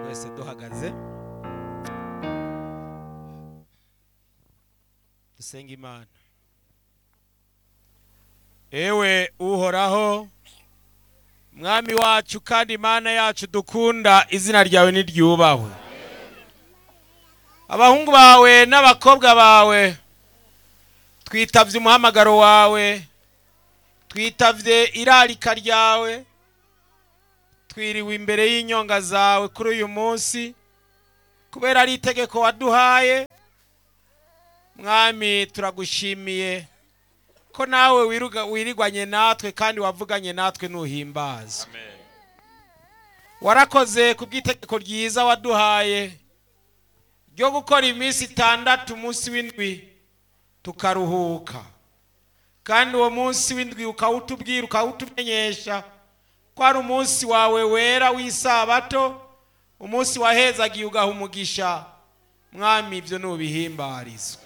twese duhagaze dusenga imana ewe uhoraho mwami wacu kandi imana yacu dukunda izina ryawe niryubahwe abahungu bawe n'abakobwa bawe twitavye umuhamagaro wawe twitavye irarika ryawe twiriwe imbere y'inyonga zawe kuri uyu munsi kubera ari itegeko waduhaye mwami turagushimiye ko nawe wiruga- wirigwanye natwe kandi wavuganye natwe nuhimbaza warakoze ku bw'itegeko ryiza waduhaye ryo gukora iminsi itandatu umunsi w'indwi tukaruhuka kandi uwo munsi w'indwi ukawutubwira ukawutumenyesha ko ari umunsi wawe wera w'isabato umunsi wahezagiye ugaha umugisha mwami ibyo nubihimbarizwa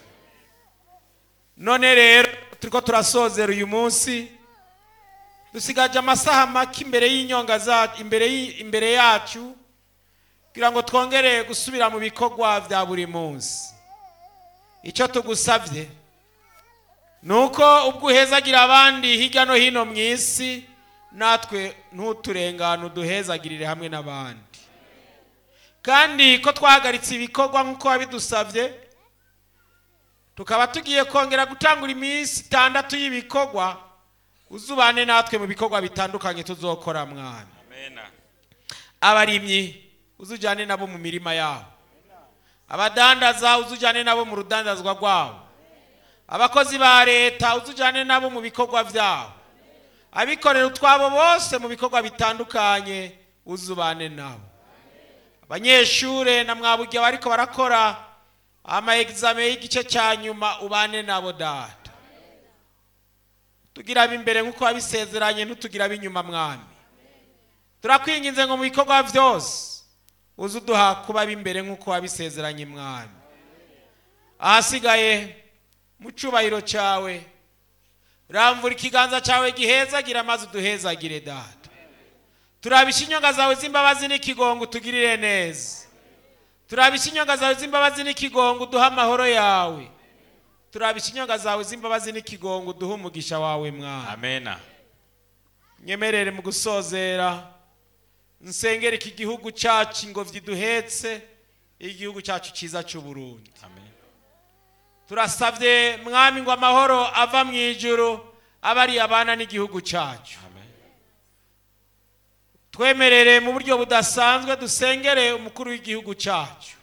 none rero turiko turasozera uyu munsi dusigaje amasaha make imbere y'inyonga zacu imbere y'i- imbere yacu kugira ngo twongere gusubira mu bikorwa vya buri munsi icyo tugusavye ni uko ubwo uhezagira abandi hirya no hino mu isi natwe ntuturengane uduhezagirire hamwe n'abandi kandi ko twahagaritse ibikorwa nk'uko wabidusabye tukaba tugiye kongera gutangura iminsi itandatu y'ibikorwa uzubane natwe mu bikorwa bitandukanye tuzokora mwana abarimyi uzujyane nabo mu mirima yabo abadandaza uzujyane nabo mu rudandazwa rwabo abakozi ba leta uzujyane nabo mu bikorwa byabo abikorera utwabo bose mu bikorwa bitandukanye uzubane nabo abanyeshure na mwaburya bariko barakora ama examen y'igice cya nyuma ubane nabo data tugira imbere nk'uko wabisezeranye ntutugira ab'inyuma mwami turakwinginze ngo mu bikorwa byose uze uduha kuba ab'imbere nk'uko wabisezeranye mwami ahasigaye mu cyubahiro cyawe ramvura ikiganza cyawe gihezagira maze uduhezagire data turabisha inyonga zawe z'imbabazi n'ikigongo utugirire neza turabisha inyonga zawe z'imbabazi n'ikigongo uduhe amahoro yawe turabisha inyonga zawe z'imbabazi n'ikigongo uduhe umugisha wawe mwana amena nyemerere mu gusozera nsengere iki gihugu cyacu ingobyi duhetse igihugu cyacu cyiza cy'u Burundi amen turasabye mwami ngo amahoro ava mu ijuru abe ari abana n'igihugu cyacu amen twemerere mu buryo budasanzwe dusengere umukuru w'igihugu cyacu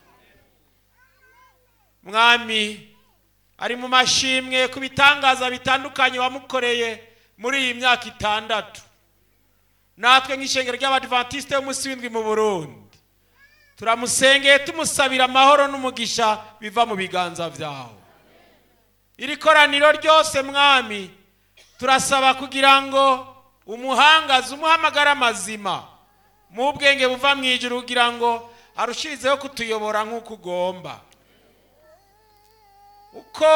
mwami ari mu mashimwe ku bitangaza bitandukanye wamukoreye muri iyi myaka itandatu natwe nk'ishengero ry'abadivantisite y'umunsi w'indwi mu burundi turamusengeye tumusabira amahoro n'umugisha biva mu biganza byawe iri koraniro ryose mwami turasaba kugira ngo umuhangaze umuhamagara amazima mu bwenge buva mu ijuru kugira ngo arushirizeho kutuyobora nk'uko ugomba uko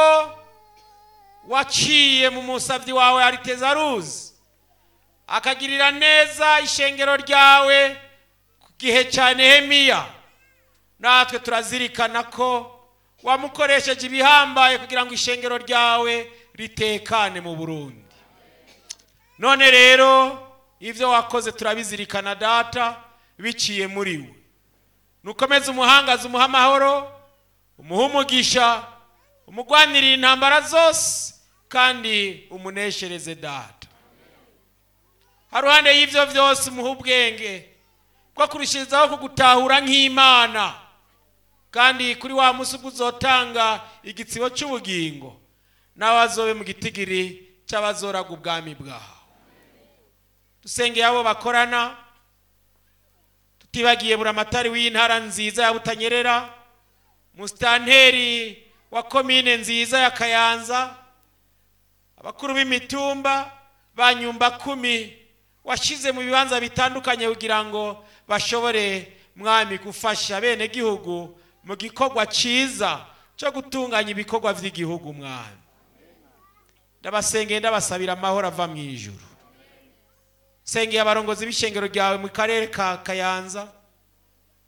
waciye mu musabyi wawe aritezaruzi akagirira neza ishengero ryawe ku gihe cya nehemiya natwe turazirikana ko wamukoresheje ibihambaye kugira ngo ishengero ryawe ritekane mu burundi none rero ibyo wakoze turabizirikana data biciye muri we nukomeze umuhangaza umuha amahoro umuha umugisha umugwanirire intambara zose kandi umuneshereze data haruhande y'ibyo byose umuha ubwenge bwo kurushirizaho kugutahura nk'imana kandi kuri wa munsi ubwo uzotanga igitsibo cy'ubugingo nawe azobe mu gitigiri cy'abazoraga ubwami bwawe dusengeye abo bakorana tutibagiye buramatari w'intara nziza ya butanyerera musitanteri wa komine nziza ya kayanza abakuru b'imitumba ba nyumba kumi washyize mu bibanza bitandukanye kugira ngo bashobore mwami gufasha bene gihugu mu gikorwa cyiza cyo gutunganya ibikorwa by'igihugu mwami ndabasengeye ndabasabira amahoro ava mu ijuru sengeye abarongozi b'ishengero ryawe mu karere ka kayanza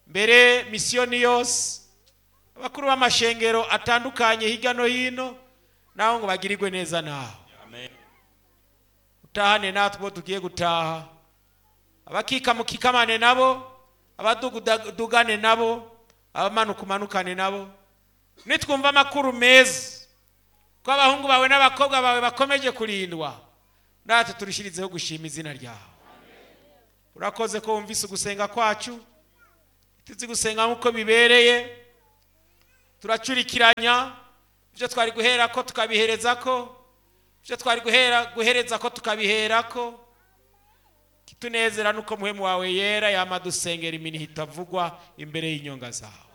mbere misiyoni yose abakuru b'amashengero atandukanye hirya no hino naho ngo bagirirwe neza nawe utahane natwe bo tugiye gutaha abakikamukikamane nabo abadugane nabo abamanuka umanukane nabo nitwumva amakuru meza ko abahungu bawe n'abakobwa bawe bakomeje kurindwa natwe turushyirizeho gushima izina ryawe urakoze ko wumvise ugusenga kwacu tuzi gusenga nk'uko bibereye turacurikiranya ibyo twari guhera ko tukabihereza ko ibyo twari guhera guhereza ko tukabihera ko kitunezera nuko muhemu wawe yera yama dusengera iminihi itavugwa imbere y'inyonga zawe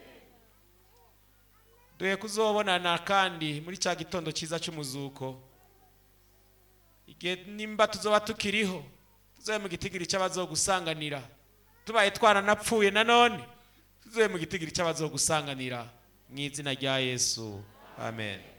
duhe kuzobonana kandi muri cya gitondo cyiza cy'umuzuko igihe nimba tuzoba tukiriho tuzobe mu gitigiri cy'abazogusanganira tubaye twaranapfuye nanone tuzobe mu gitigiri cy'abazogusanganira mu izina rya yesu amen